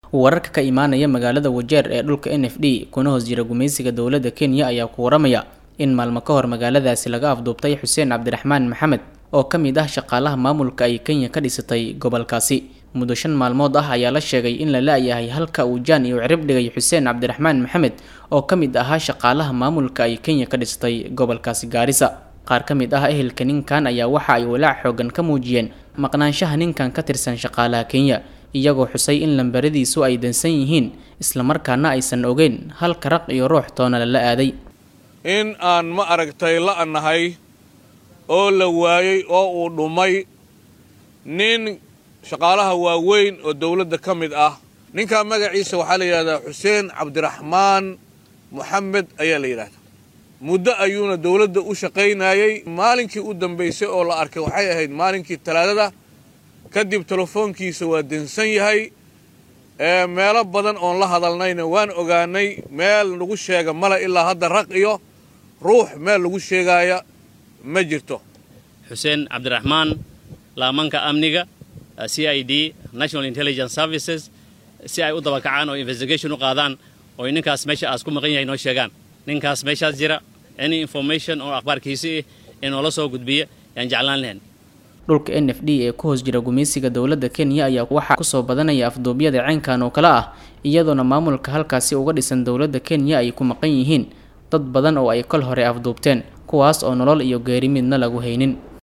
wararka ka imaanaya magaalada wajeer ee dhulka n f d kuna hoos jira gumaysiga dowladda kenya ayaa ku waramaya in maalmo ka hor magaaladaasi laga afduubtay xuseen cabdiraxmaan maxamed oo ka mid ah shaqaalaha maamulka ay kenya ka dhisatay gobolkaasi muddo shan maalmood ah ayaa la sheegay in la la-yahay halka uu jaan iyo cirib dhigay xuseen cabdiraxmaan maxamed oo ka mid ahaa shaqaalaha maamulka ay kenya ka dhisatay gobolkaasi gaarisa qaar ka mid ah ehelka ninkan ayaa waxa ay walaac xoogan ka muujiyeen maqnaanshaha ninkan ka tirsan shaqaalaha kenya iyagoo xusay in lambaradiisu ay dansan yihiin islamarkaana aysan ogeyn halka raq iyo ruux toona lala aaday in aan ma aragtay la-nahay oo la waayey oo uu dhumay nin shaqaalaha waaweyn oo dowladda ka mid ah ninkaa magaciisa waxaa la yidhahdaa xuseen cabdiraxmaan moxamed ayaa la yidhahdaa muddo ayuuna dowladda u shaqaynayey maalinkii u dambaysay oo la arkay waxay ahayd maalinkii talaadada kadib telefoonkiisa waa dansan yahay meelo badan oon la hadalnayna waan ogaanay meel lagu sheega male ilaa hadda raq iyo ruux meel lagu sheegaaya ma jirto xuseen cabdiraxmaan laamanka amniga c i d national intelligence services si ay u dabakacaan oo investigation u qaadaan oo ninkaas meesha aas ku maqan yahay noo sheegaan ninkaas meeshaas jira any information oo akhbaarkiisi ah ee noola soo gudbiya yaan jeclaan lahayn dhulka n f d ee ku hoos jira gumaysiga dowladda kenya ayaa waxaa kusoo badanaya afduubyada caynkan oo kale ah iyadoona maamulka halkaasi uga dhisan dowladda kenya ay ku maqan yihiin dad badan oo ay kol hore afduubteen kuwaas oo nolol iyo geeri midna lagu haynin